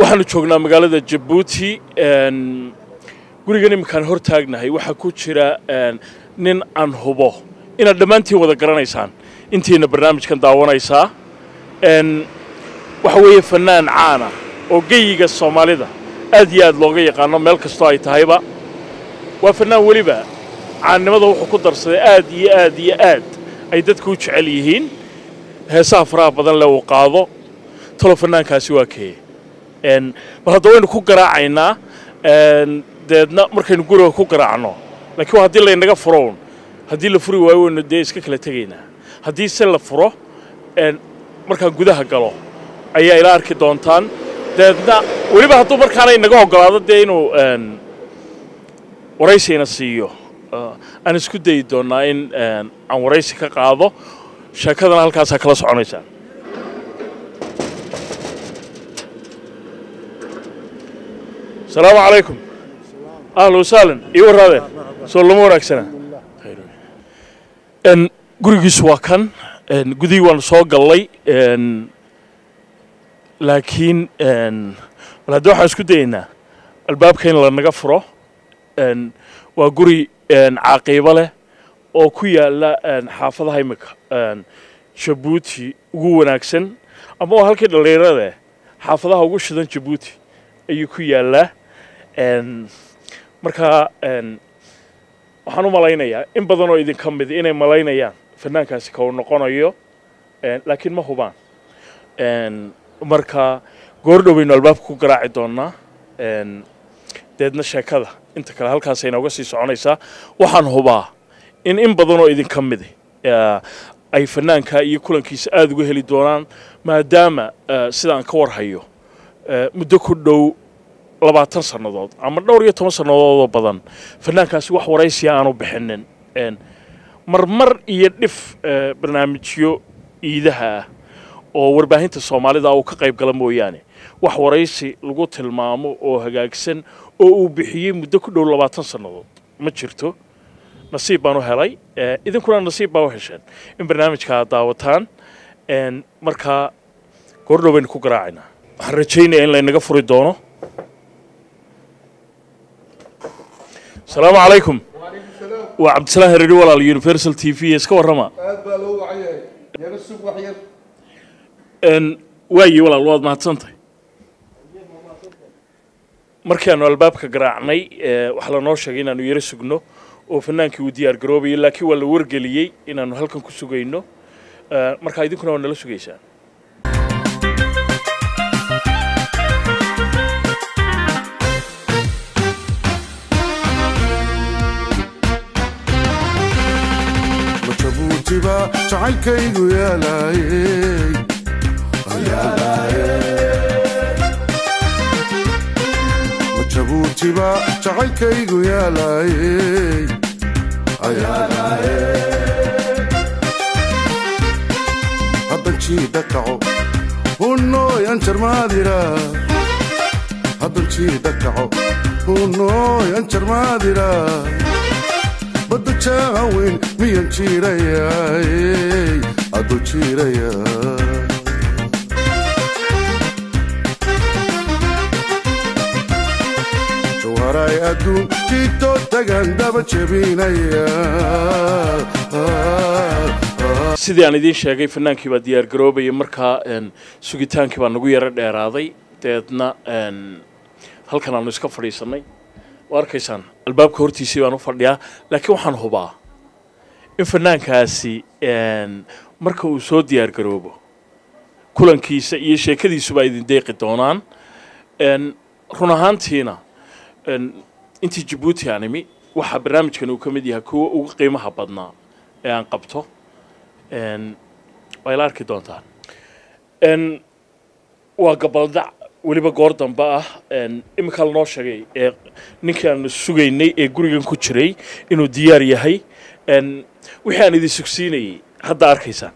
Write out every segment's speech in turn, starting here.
waxaanu joognaa magaalada jabuuti gurigan iminkaan hor taagnahay waxaa ku jira nin aan hubo inaad dhammaantiin wada garanaysaan intiina barnaamijkan daawanaysaa waxa weeye fannaan caana oo geyiga soomaalida aad iyo aad looga yaqaano meel kastoo ay tahayba waa fannaan weliba caannimada wuxuu ku darsaday aad iyo aad iyo aad ay dadku u jecel yihiin heesaha faraha badan le uu qaado talo fannaankaasi waa keye bal hadda waynu ku garaacaynaa deedna markaynu guriga ku garaacno laakiin waa haddii laynaga furown haddii la furi waayo waynu dee iska kala tegaynaa haddii se la furo markaan gudaha galo ayaa ila arki doontaan deedna weliba hadduu markaana inaga ogolaado dee inuu waraysayna siiyo aan isku dayi doonnaa in aan waraysi ka qaado sheekadana halkaasaa kala soconaysaan asalaamu calaykum ahla wasahlan ii warraadeen soo lama wanaagsana gurigiisu waa kan gudihii waanu soo gallay laakiin bal hadda waxaan isku dayaynaa albaabka in lanaga furo waa guri caaqiibo leh oo ku yaalla xaafadaha imika jabuuti ugu wanaagsan ama waa halkii dhallinyaradae xaafadaha ugu shidan jabuuti ayuu ku yaallaa markaa waxaan u malaynayaa in badan oo idinka mid inay malaynayaan fannaankaasi ka uu noqonayo laakiin ma hubaan marka goor dhow baynu albaabka ku garaaci doonnaa deedna sheekada inta kale halkaasay inooga sii soconaysaa waxaan hubaa in in badan oo idinka midi ay fannaanka iyo kulankiisa aada uga heli doonaan maadaama sidaan ka warhayo muddo ku dhow labaatan sannadood ama dhowr iyo toban sannadoodoo badan fannaankaasi wax waraysiya aanu bixinin marmar iyo dhif barnaamijyo iidaha ah oo warbaahinta soomaalida uu ka qayb gala mooyaane wax waraysi lagu tilmaamo oo hagaagsan oo uu bixiyey muddo ku dhow labaatan sannadood ma jirto nasiib baan u helay idinkuna nasiib baa u hesheen in barnaamijka aad daawataan markaa goordhow baynu ku garaacaynaa waxaan rajaynayaa in laynaga furi doono asalaamu calaykum waa cabdisalaan hereri walaal universal t v iska warrama aad baa loo wacan yahay yaro sug wax yar waayi walaal waad mahadsantahay markaanu albaabka garaacnay waxaa lanoo sheegay inaanu yaro sugno oo fannaankii uu diyaar garoobayay laakiin waa la wargeliyey inaanu halkan ku sugayno markaa idinkuna waa nala sugaysaan jabuutiba jacaylkaygu yaalaayey jabuutiba jacaylkaygu yaalaayey haddan jiida kaco hunooyan jarmaadira haddan jiida kaco hunooyan jarmaadira badda jaaweyn miyan jiirayaay aduu jiiraya jawharay adduun jiito tagan daba jebinaya sidii aan idiin sheegay fannaankii baa diyaar garoobaya markaa sugitaankii baa nagu yaro dheeraaday deedna halkan aanu iska fadhiisannay waa arkaysaan albaabka hortiisii baan u fadhiyaa laakiin waxaan hubaa in fannaankaasi marka uu soo diyaar garoobo kulankiisa iyo sheekadiisuba idin deeqi doonaan run ahaantiina intii jabuuti aan imi waxaa barnaamijkan uu ka mid yahay kuwa ugu qiimaha badnaa ee aan qabto waa ila arki doontaan waa gabaldac weliba goor dambe ah iminkaa lanoo sheegay ee ninkii aanu sugaynay ee gurigan ku jiray inuu diyaar yahay wixii aan idin sugsiinayay hadda arkaysaan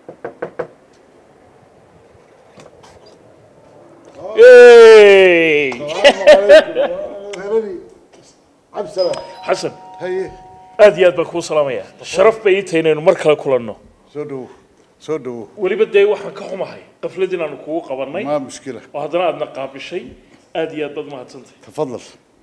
xasan haye aad iyo aad baan kuu salaamayaa sharaf bay ii tahay inaynu mar kale kulanno soo dhowo soo dhowo weliba dee waxaan ka xumahay qaflad inaanu kugu qabannay ما مشكلة oo haddana aadna qaabishay aad iyo aad baad mahadsantahay تفضل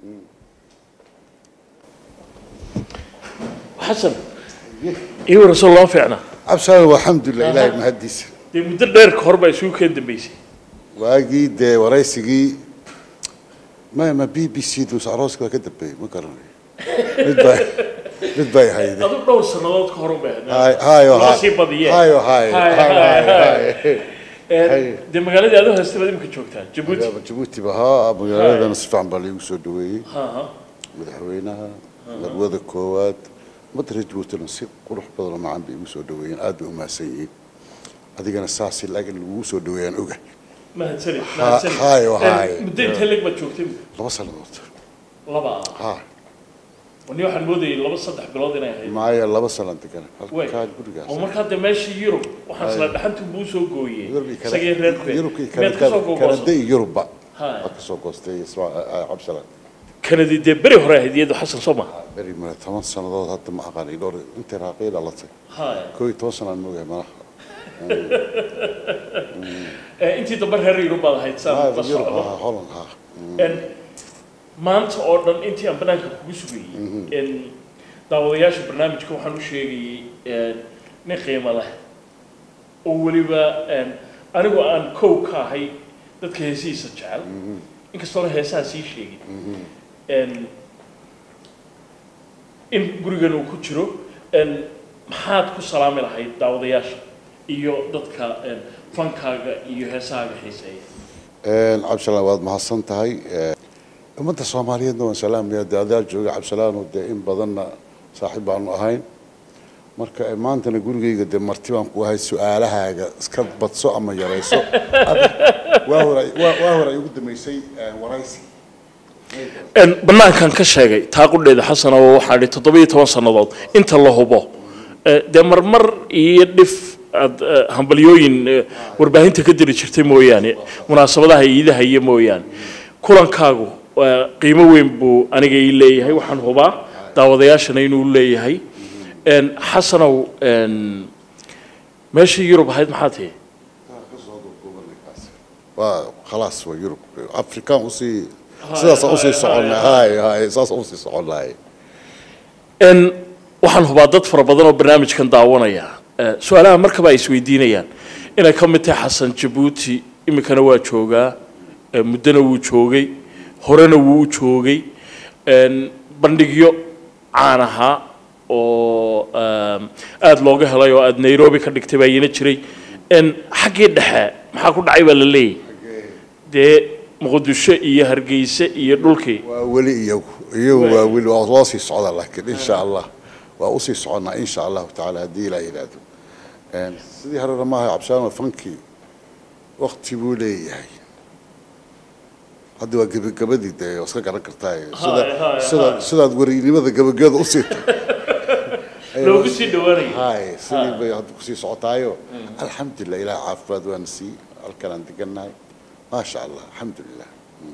xasan ii warasoo loo fiicnaa عبسان والحمد لله إلهي مهديس dee muddo dheer ka hor baa isugu keen dambeysay واجي دي ورئيسي ما ما بي بي سي دوس عروس كده كده بي ما كرني بدباي بدباي هاي دي adu dhowr sannadood ka hor u baahnaa هاي هاي loo هاي sii badiyee هاي هاي هاي هاي Een, dee magaaladii aad u haystay baad imika joogtaa jabuuti jabuuti ba haa magaaladana si fiican baa laigu soo dhaweeyey Ha, ha. madaxweynaha labada koowaad ummadda reer jabuutina si qurux badanoo macaan bay igu soo dhaweeyeen aad bay u mahadsan yihiin adigana saasi laakiin lagugu soo dhaweeyaan oga mahadsanid Ha- mahadsanid hayo, Een, hayo. muddo intee leeg baad joogtay laba sannadood laba ah haa ni waxaan moodayay laba saddex bilood inay ahayd maayo laba sanaan degan Wey. halkaa gurigaas oo markaa dee meeshii yurub waxaan isla dhaxantu buu soo gooyey Yurub iyo Kana- isagii reer Kuwait. Yurub iyo miyaad kasoo Kanada Kanada googoosan iyo Yurubba Hayo. waa kasoo goostay Isma- ah, cabsalaan kanadi dee beri hore ahayd iyadu xasan soo maha beri male toban sannadood hadda ma aqaani dhowr intay raaqay dhalatay haya koo iyo toban sanaan moogahay malaha Ee, intii dambe reer yurub baad ahayd saan la Haa, Yurub socdo haa Holland haa Een, maanta oo dhan intii aan banaanka kugu sugayey een, daawadayaasha barnaamijka waxaan u sheegayey een, nin qiimo leh oo weliba een, anigu aan kow ka ahay dadka heesihiisa jecel inkastoona heesaha sii sheegin Een, in gurigan uu ku jiro een, maxaad ku salaami lahayd daawadayaasha iyo dadka een, fankaaga iyo heesahaaga xiiseeya cabdisalaan waad mahadsan tahay ummadda soomaaliyeedna waan salaamaya dee adaa jooga cabdisalaano dee in badanna saaxiib baanu ahayn marka eh, maantana gurigayga dee marti baan ku ahay su-aalahaaga iska badso ama yarayso waa hore waa waa hore ay ugu dambeysay eh, waraysi Een, banaankan ka sheegay taaqudheeda xasana oo waxaa idhi toddobiyo toban sannadood inta la hubo Eh, dee marmar iyo dhif aad eh, hambalyooyin eh, warbaahinta ka diri jirtay mooyaane munaasabadaha iidaha iyo mooyaane kulankaagu eh, qiimo weyn buu aniga ii leeyahay waxaan hubaa daawadayaashana inuu leeyahay Een, xasanow een, meeshii yurub ahayd maxaa tihi waa khalaas waa yurub afrikaan usii sidaasaan usii soconnay hay hay saasaan usii soconnahay n waxaan hubaa dad fara badan oo barnaamijkan daawanaya Eh, su-aalaha markaba ay isweydiinayaan inay ka mid tahay xasan jabuuti iminkana waa joogaa eh, muddona wuu joogay horena wuu u joogay En, bandhigyo caan ahaa oo em, aada looga helay oo aada nairobi ka dhigtay baa iyana jiray En, xaggii dhexe maxaa ku dhacay baa la leeyahy dee muqdisho iyo hargeyse iyo dhulkii waa weli iyagu iyagu waa weli waa loo sii socdaa laakiin insha allah waa usii soconnaa insha allahu tacaala haddii ilaa yidhaahdo Een, sidii horena maaha cabshaan fankii wakti buu leeyahay hadda waa gebagabadii dee waa iska garan kartaa sida hay, sida sidaad werinimada gebagabada usii loogu sii dhawaanaya hay sidii bay hadda kusii socotaayo alxamdulilah ilaah caafimaad waana sii halkan aan degannahay maasha allah alxamdulilah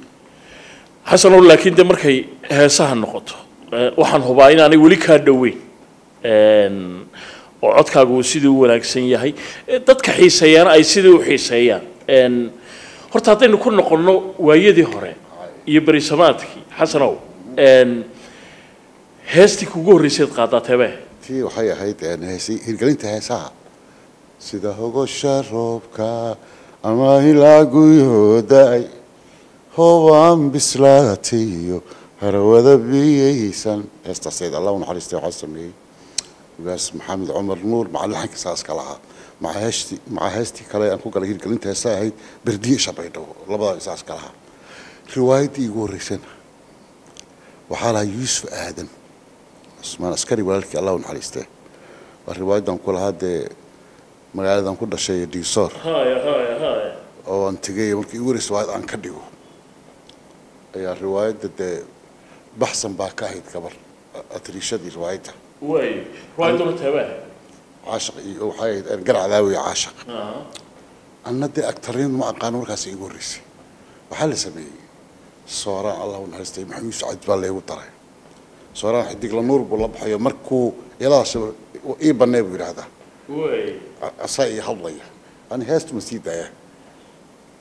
xasanow laakiin de markay heesaha noqoto eh, waxaan hubaa inaanay weli kaa dhoweyn En, oo codkaagu uu sidii u wanaagsan yahay Eh, dadka xiiseeyaana ay sidii u xiiseeyaan En, horta haddaynu ku noqonno waayadii hore iyo berisamaadkii xasanow En, heestii kugu horreyseed qaadaa teebee tii waxay ahayd een, heesi- hirgelinta heesaha sida hogosha roobka ama ilaa guyooda-ay hoobaan bislaatiyo harawada biyaysan heestaaseed allah u naxariistay waxaa sameeyey ugaas maxamed cumar nuur macalin xanka saaska lahaa maca heestii maca heestii kale aan ku galay hirgelinta heesaha ahayd berdiye shabaydhabo labadaa isaaska lahaa riwaayaddii igu horreysana waxaa lahaa yuusuf aadan cusmaan askari walaalkii allah u naxariistee waa riwaayadan ku lahaa dee magaaladan ku dhashay diisoor haya haya haya oo aan tegay markii igu horreysay riwaayad aan ka dhigo ayaa riwaayadda dee baxsan baa ka ahayd gabar atriishadii riwaayadda way riwaayaduna teebee caashaq iyo waxay ahayd garcadaawi iyo caashaq anna dee agtarnimadu ma aqaano markaas igu horreysay waxaa la sameeyey sooraan allah u naxariistay maxamuud sacad baa laygu daray sooraan xidigla nuur buu la baxayo markuu iyadaas ii bannee buu yidhaahdaa way asaa ii hadlaya ani heestu ma sii daaya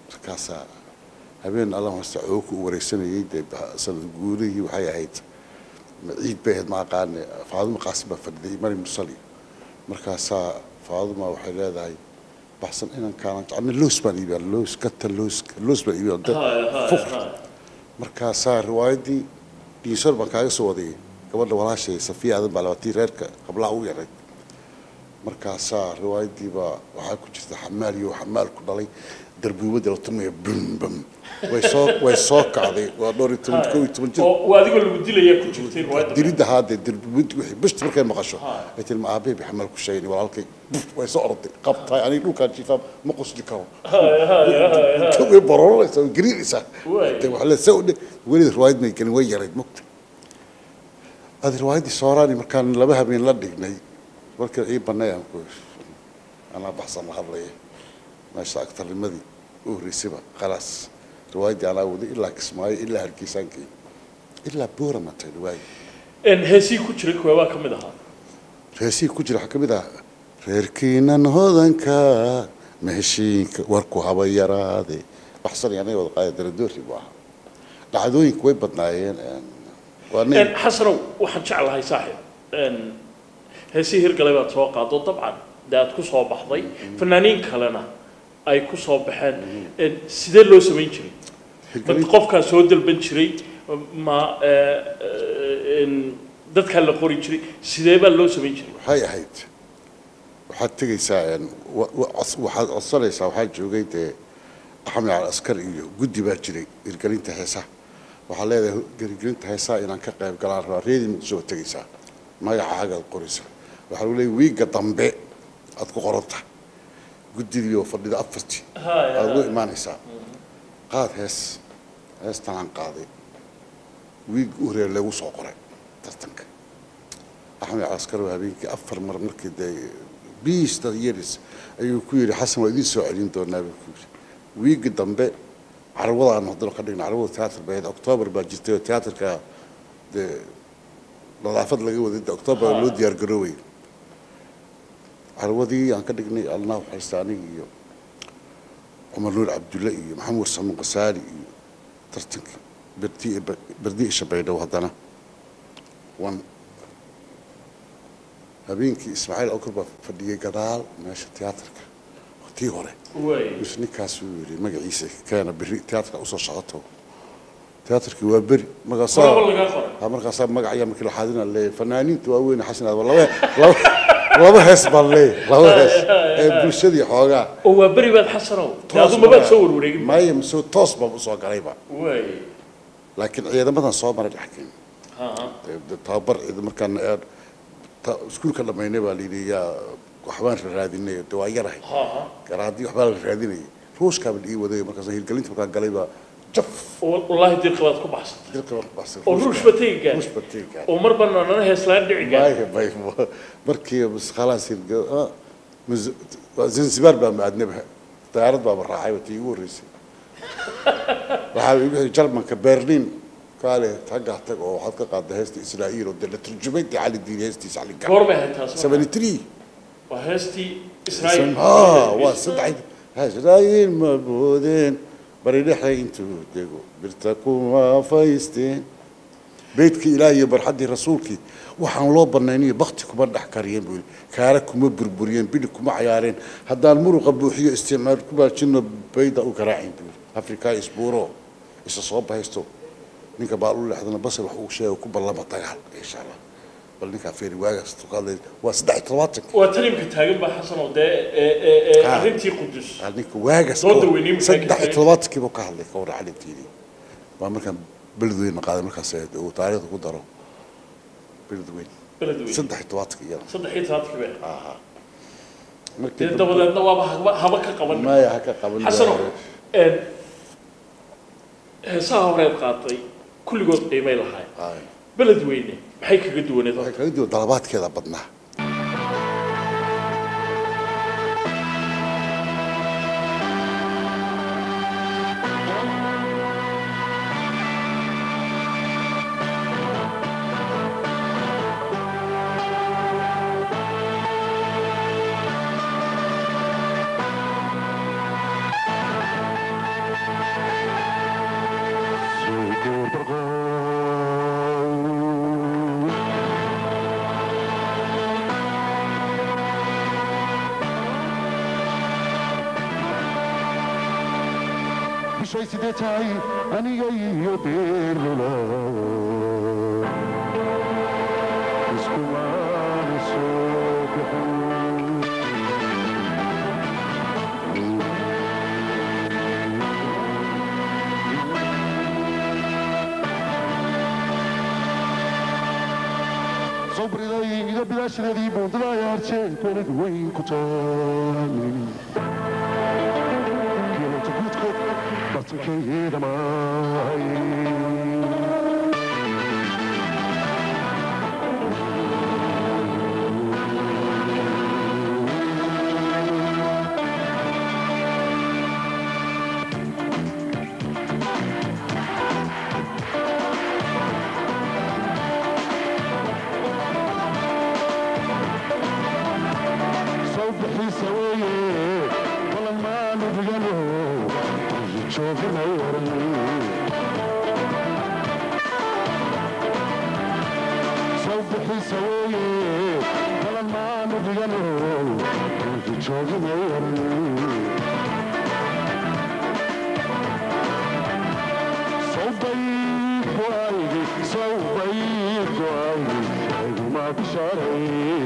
markaasaa habeen alla hoosta cooku u wareysanayay dee sanad guurihii waxay ahayd ciid bay ahayd ma aqaane faaduma qaasim baa fadhiday mari mursali markaasaa faaduma waxay leedahay baxsan inan kaanan jecna loos baan iibiyaa loos gata loos loos baan iibiyaa dad fuqr markaasaa riwaayaddii dhiisor baan kaaga soo wadayay gabadha walaashay safiya aadan baa labatii reerka qablaa u yaray markaasaa riwaayaddii baa waxaa ku jirta xamaal iyo xamaal ku dhalay darbuubadda la tumaya bum bum way soo way soo kacday waa dhowr iyo toban kow iyo toban jir oo adigoo lagu dilaya ku jirtay riwaayadda diridda haadee darbuubaddi wixii bishta markay maqasho ay tiri ma aabbe bi xamaal ku sheegay walaalkay buf way soo orday qabtaay aniga dhulkaan jiifaa ma qosli karo way bororanaysaa way gariiraysaa Waay. de wax la soo dhe weli riwaayad may gelin way yarayd mugta adi riwaayaddii sooraani markaan laba habeen la dhignay markii ii banay aan ku anaa baxsan la hadlaya meesha agtarnimadii u horreysayba khalaas riwaayaddii anaa waday ilaa kismaayo ilaa hargeysaan geey ilaa boora matay riwaayad En heesii ku jiray kuwa baa ka mid ahaa reesihii ku jira waxaa ka mid ah reerkiinan hodanka maheshiinka warku haba yaraade baxsan iyo anaga wada qaaya daradoori buu ahaa dhacdooyinku way badnaayeen een, waa nin En xasanow waxaan jeclahay saaxiib En heesii hirgalay baad soo qaado dabcan dee aad ku soo baxday fanaaniin kalena ay ku soo baxeen En sidee loo samayn jiray dad hirgelin- qofkaa soo dalban jiray ma eh, eh, en dadkaa la qori jiray sidee baa loo samayn jiray waxay ahayd waxaad tegaysaa een, wa- wa- cos- waxaad codsanaysaa waxaa joogay dee axmed al askar iyo guddi baa jiray hirgelinta heesaha waxaa leedahay hirgelinta heesaha inaan ka qayb galaan rabaa reedii muqdisho baad tegaysaa magacaagaad qoraysaa waxaa lagu leeyahay wiigga dambe aad ku qoranta guddigii oo fadhida afartii aad ugu imaanaysaa qaad hees heestan aan qaaday wiig u horeeya lagu soo qoray tartanka axmed caskar waa habeenkii afar mar markii dee biis dad yeris ayuu ku yidhi xasan waa idiin soo celin doonaa buu ku yidhi wiigi dambe carwadaan haddana ka dhigna carwada teatr bay ahayd oktoobar baa jirtay oo teatrka dee nadaafad laga waday dee oktoobar loo diyaar garoobay carwadii aan ka dhignay alnaa waxaysta aniga iyo cumar nuur cabdulle iyo maxamed warsaman qasaali iyo tartankii berdi berdi isha baydhow haddana wan habeenkii ismaaciil awkar baa fadhiyey gadaal meesha tiyaatarka tii hore way mis ninkaas uu yidhi magaciisa keena berri tiyaatarka usoo socoto tiyaatarkii waa beri horaba markaasaa lagaa qoray ha markaasaa magac ayaa markii la xaadina leeyahay fanaaniinta waaweyn xasan aad laba laba laba hees baan leeyahay laba hees ee bulshadii xoogaa oo waa beri baad xasanow dee toos adu mabaad baa- soo warwareegin maya mise toos baan usoo galayba way laakiin ciidamadan soo maray dhexkeen ha tababar ciidan markaan ee, ta- iskuulka dhammaynay baa layidhi yaa waxbaan raadinay de waa yarahay ha ha garaadii waxbaa la raadinayay ruushkaa baa ii waday markaas hirgelinta markaan galay baa jaf wallaahi dirqa baad ku baxsatay dilka marka baxsay oo ruush ba tegi gaar ruush baa tegi gaar oo mar bana nana heeslaan dhici gaar Bay- bay- markii bas khalaas hirgel ah, mus- waa zanzibar baa maadnaba diyaarad baaba raacay tii igu horreysay waxaa igu xigay jarmanka berlin kaale taggaa tag oo waxaad ka qaadda heesta israa'iil oo dee la turjumay dee cali diin heestiisa cali gaar goormay ahayd taas marka? 73 waa heestii israa'iil ها waa saddex hajraayin ma boodeen bari dhexe intuu dego birta kuma faysteen beydkii ilaah iyo barxaddii rasuulkii waxaan loo banayniyo bakti kuma dhex kariyeen buu yidhi kaara kuma burburiyeen bidhi kuma cayaareen haddaan muruqa buuxiyo isticmaal ku baajino bayda u garaacin buu yidhi afrikaa isbuuro isa soo bahaysto ninka baal u leexdana basar wax uu sheega ku ballama dagaal insha allah bal ninkaa feeri waagaas tukaadlay waa saddex iyo todobaatanka waa tanimka taagan baa xasan oo dee ee, ee, ee, Ha. arrintii qudus Hal ninka waagas Soo daweynay maxay saddex ka iyo toddobaatankii buu ka hadlay ka warra calintiidii waa markaan beledweyne qaaday markaas ahayd uu taariikhda ku daro beledweyne beledweyne saddex iyo toddobaatanka iyada saddex iyo tobankii bee markii dee dabadeedna waaba haba haba ka qaban maya ha ka qaban xasano een, heesaha horeed qaatay kulligood qiimay lahaay Ay, beledweyne maxay kaga duwaneed waxay kaga duwan dalabaadkeeda badnaa bishay sidee tahay aniga iyo beerlula iskumaana soo bixin صبري إذا بلاش الذي بوضع يا رجال ولد وين كنت كيلو تقوتكم بطنك إذا معي صبحي سويه والله ما نبغله شوف نورني صبحي سويه والله ما نبغله شوف نورني صوبيك وايدي صوبيك وايدي ما بشري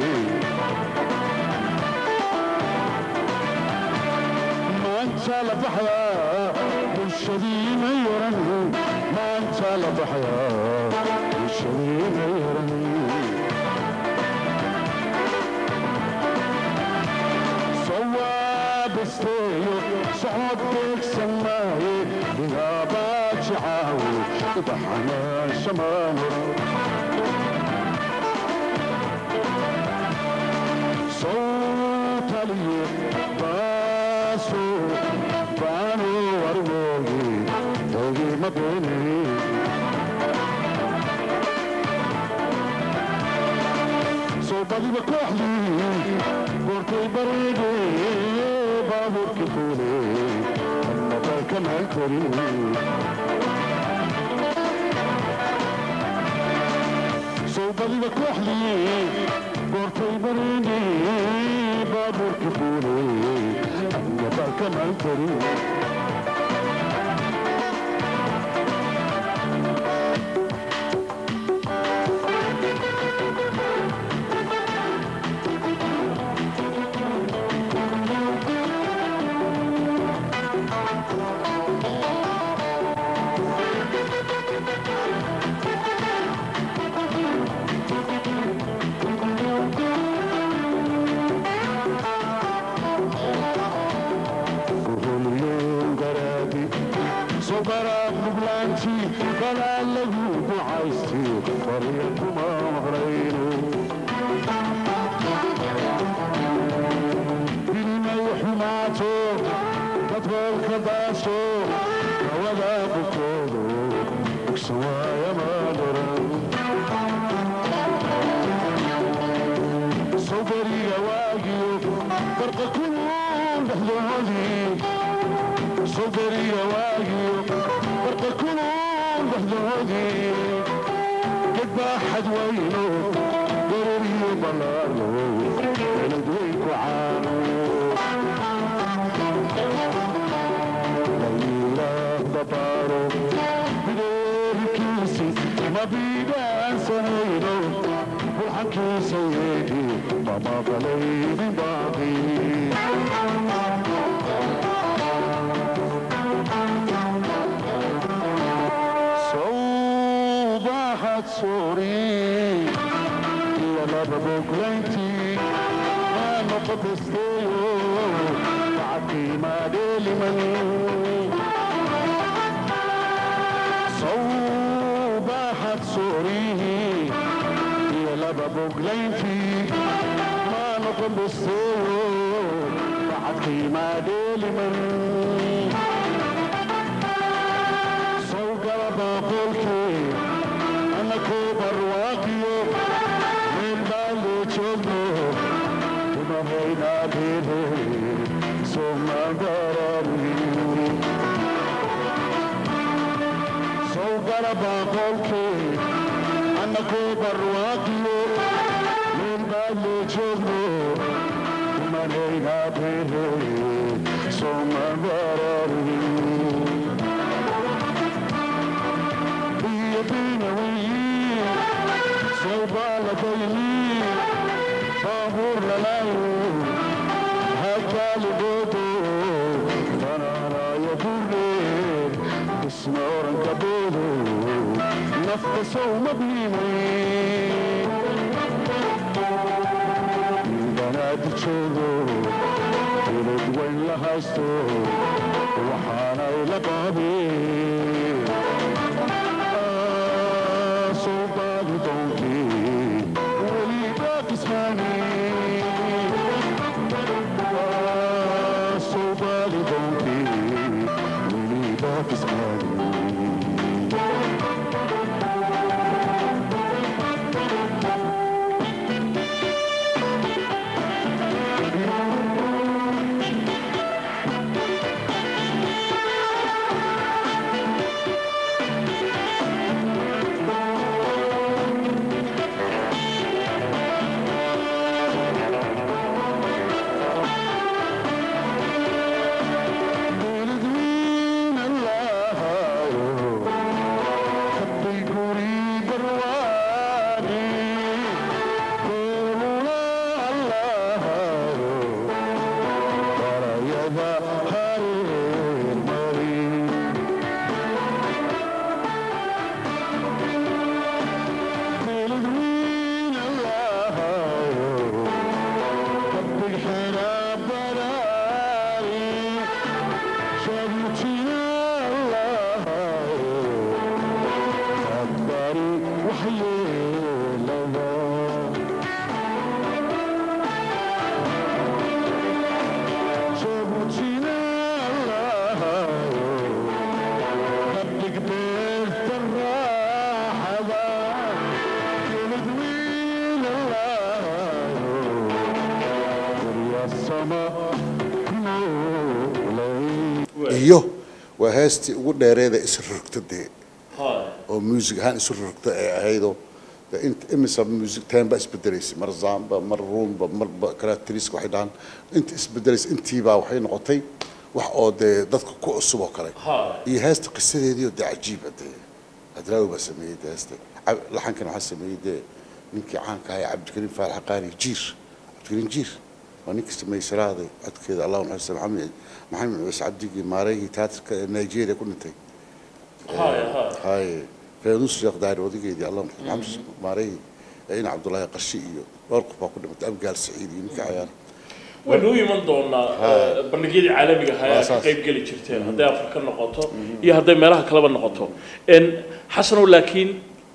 maanta la baxyaa bulshadiina yaran maanta la baxyaa bulshadiina yaran sawaabisteeyo socod beegsan maaye bilaabaa jacaawo ibaxanaasha maanura sowtaliye baaso baano warwooge dogi mabeene soo badiba kooxdii goortay bareege baabuurka fuule nabalkamaan korin soo badiba kooxdii goortay bareege baabuurka fuule nabalkamaan korin صبرت بلانتي بلا له بعيستي طريقكما مغرين بلما يحماتو تطول كباسو ولا بكودو بكسوا يا مادرن صبري يا واقيو فرق كل بهذه صدري واقي برق كلهم بهدودي قد باحد وينه ضروري بلارو ولد ويك وعانو ليلة بطارو بدور كيسي ما بيبان سنينو والحكي سيدي بابا بلي من باقي صوبحت سوري يا لبا بوكلينتي ما نقط استيو تعطي ما ديلي من صوبحت سوري يا لبا بوكلينتي ما نقط استيو تعطي ما ديلي من صوقر باقولكي أنا كوبر واقيو من بالي تشوفنو وما بينا بيبي ثم ضرري صوقر باقولكي أنا كوبر واقيو من بالي تشوفنو وما بينا بيبي ثم ضرري iyo waa heestii ugu dheereeda isrorogta dee oo muusig ahaan isu rorogta ay ahaydoo de inta imisa muusig time baa isbedelaysay mar zamba mar ruumba marba karateriska waxay dhahaan inta isbedelaysa intiibaa waxay noqotay wax oo dee dadka ku cusub oo kale iyo heesta qisadeediio dee cajiiba dee adraawi baa sameeyey dee heesta Cab- laxankan waxaa sameeyey dee ninkii caanka ahaa cabdikariim faalax qaani jiir cabdikariim jiir waa ninkii sameeyey siraada codkeeda allahu naxariista maxamed maxamed ciise cabdigii maareygii tiyaatarka ee nigeria ku dhintay haye faynuus sheekh daari odageedii allah maxamed maareygii ee ina cabdullaahi qarshi iyo dhowr qof baa ku dhimatay abgaal saciid iyo ninkii cayaar waynu u iman doonaa eh, bandhigyadii caalamiga ahaa Waa aad ka saas. qayb geli jirteen hadday afrika noqoto iyo hadday meelaha kaleba noqoto En, xasanow laakiin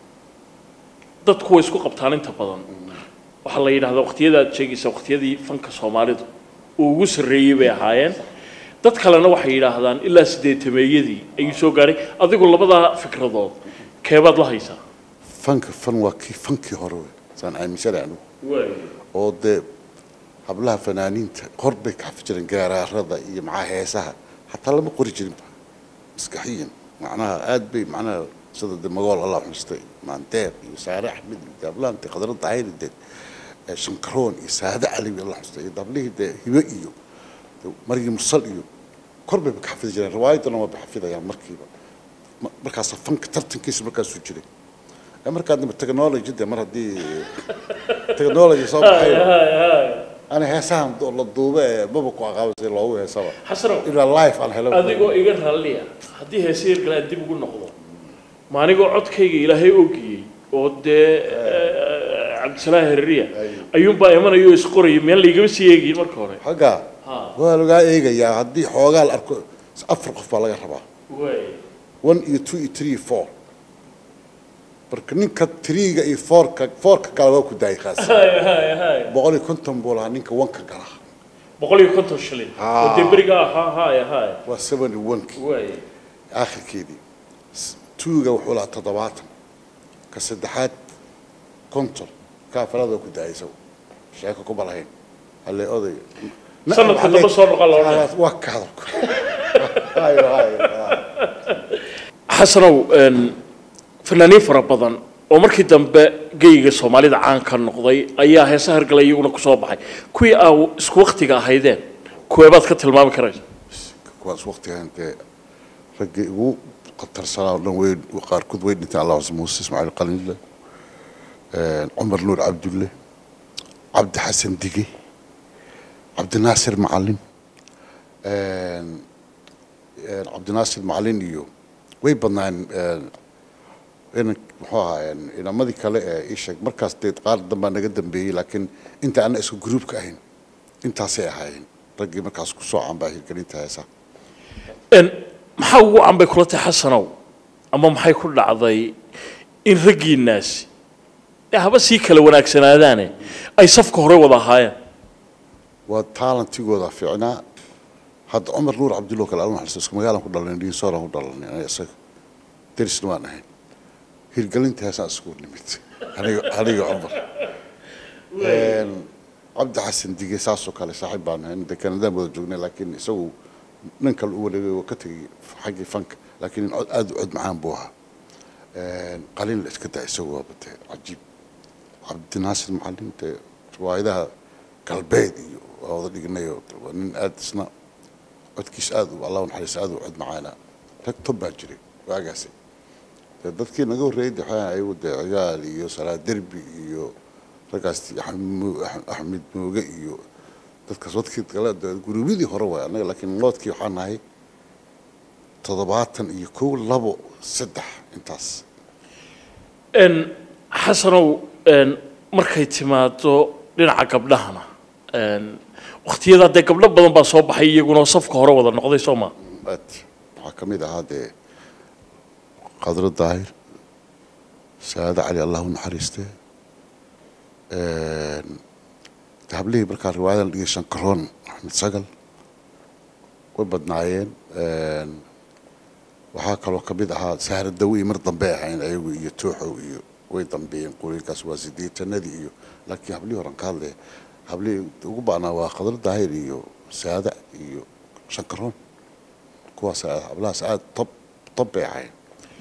dadku way isku qabtaan inta badan waxaa la yidhahdaa waqtiyada aad sheegaysa waqtiyadii fanka soomaalidu uu ugu sarreeyey bay ahaayeen dad kalena waxay yidhaahdaan ilaa sideetameeyadii ayuu soo gaadhay adigu labadaa fikradood keebaad la haysaa fanka fan waa kii fankii hore wey saan aaminsanahay anigu oo dee hablaha fanaaniinta hor bay ka xafi jireen gaaraarada iyo macaa heesaha xataa lama qori jirinba maskaxiyan macnaha aad bay macnaha sida de magool allah xustay maandeer iyo saare axmed iyo daablaante khadra daahiri de eh, shankaroon iyo saade cali allah xustay iyo dablihii dee hibe iyo de margii mursal iyo kor bayba ka xafidi jireen riwaayadana waa bay xafidayaan markiiba Ma- markaasa fanka tartankiisa markaasuu jiray Eh, markaa dambe technology de mar haddii technology soo baxay أنا هسام والله الضوبة بابا قاقا بس لو هو هسام xasanow إلى اللايف أنا هلا adigoo iga raalliya haddii heese yar kale aan dib ugu noqdo ma anigoo codkayga ilaahay ogiyey oo dee eh, cabdisalaam hereriya ayuunbaa imanayo isqoraya meel laygama sii eegiyin marka hore حقا ها. waa lagaa eegayaa haddii xoogaa la arko afar qof baa laga rabaa waay one iyo two iyo three iyo four marka ninka threega iyo fourka fourka kale waa ku daayay kaas hay hay hay boqol iyo konton buu lahaa ninka wanka gala boqol iyo konton shilin oo dee beriga ahaa hay hay waa seventy one-ki waay aakhirkeedii S- twoga wuxuu lahaa toddobaatan ka saddexaad konton ka afraad waa ku daayay isagu sheeko kuma lahayn halle oday sanadka dambe soo noqon la odhanaya waa ka hadalku hayo hayo xasanow een, fanaaniin fara badan oo markii dambe geyga soomaalida caan ka noqday ayaa heesa hargalay iyaguna kusoo baxay kuwii aa isku waktiga ahaydeen kuweebaad ka tilmaami karaysa kuwaas waqtigan dee raggii ugu khatarsanaa oo dhan way qaarkood way dhinteen allah cuse muuse ismaaciil qalinle cumar nuur cabdulle cabdi xasan dige cabdinaasir macalin cabdinaasir macalin iyo way badnaan inan muxuu ahaa inamadii kale ee ii sheeg markaas dee qaar dambaa naga dambeeyey laakiin inta ana isku gruubka ahayn intaasay ahaayeen raggii markaas ku soo canbaa hirgelinta heesa maxaa ugu canbay kula tahay xasanow ama maxay ku dhacday in raggiinnaasi ee haba sii kala wanaagsanaadaane ay safka hore wada ahaayeen waa taalantigooda fiicnaa hadda cumar nuur cabdillo kale alma xaliso isku magaalaan ku dhalanay dhiinsooran ku dhalanay aniga isaga derisna waan ahayn hirgelinta heesaan isku nimid aniga aniga cumar cabdi xasan dige saasoo kale saaxiib baan ahayn de kanadaan wada joognay laakiin isagu nin kale u wareegay waa ka tegay xaggii fanka laakiin nin cod aada u cod macaan buu ahaa qalin la iska daa isagu waa batee cajiib cabdinaasir macalin dee riwaayadaha galbeed iyo waa wada dhignayo waa nin aada isna codkiis aada u allah naxariis aada u cod macaana rag tob baa jiray waagaasi dee dadkii naga horreeyay de waxaa ayagu dee ciyaal iyo salaa derbi iyo raggaas axmed mooge iyo dadkaas wadkii kale guruubyadii hore waay annaga laakiin loodkii waxaa nahay toddobaatan iyo kow labo saddex intaas xasanow markay timaado dhinaca gabdhahana waktiyadaa dee gabdho badan baa soo baxay iyaguna safka hore wada noqday soo maa aad waxaa ka mid ahaa dee qadro daahir saada cali allah u naxariistee hablihii markaa riwaayadan dhigay shankaroon axmed sagal way badnaayeen waxaa kaloo ka mid ahaa sahra dawi mar dambe ahayn ayagu iyo tooxow iyo way dambeeyeen qoriinkaas waa sideetanadii iyo laakiin hablihii horan ka hadlaya hablihii ugu ba'naa waa qadar daahir iyo saada iyo shankaroon kuwaas hablahaas aada tob tob bay ahayn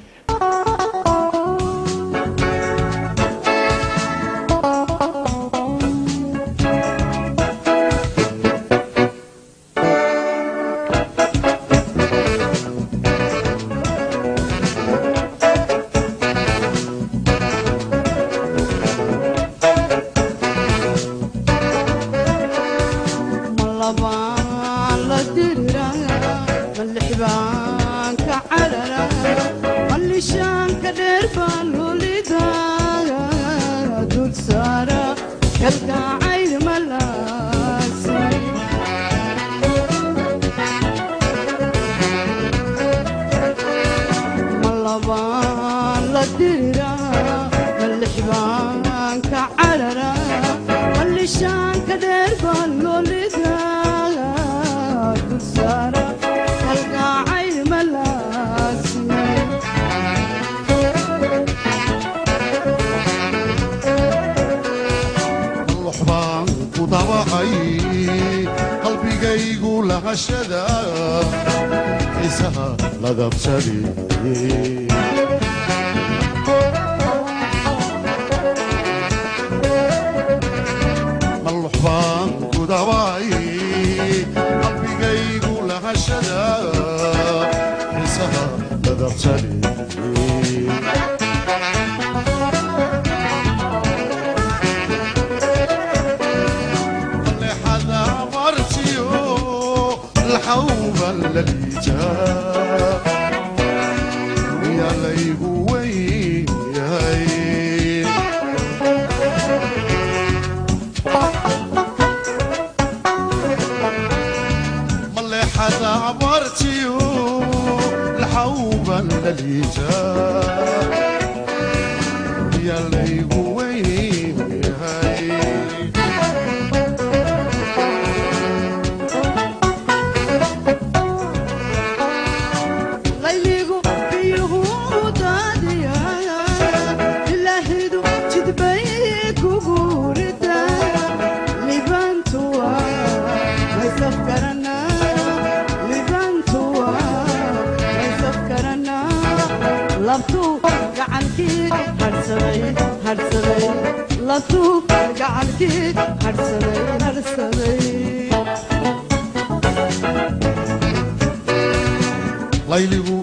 layligu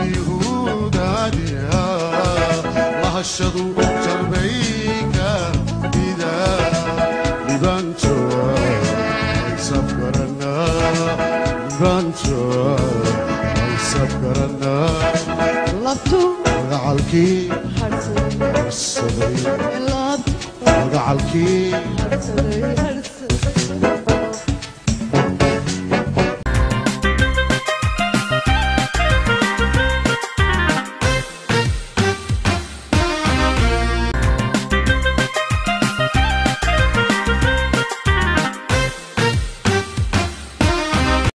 biyuhudaadiya lahashadu jarbayka ida magacalkii harsaday magacalkii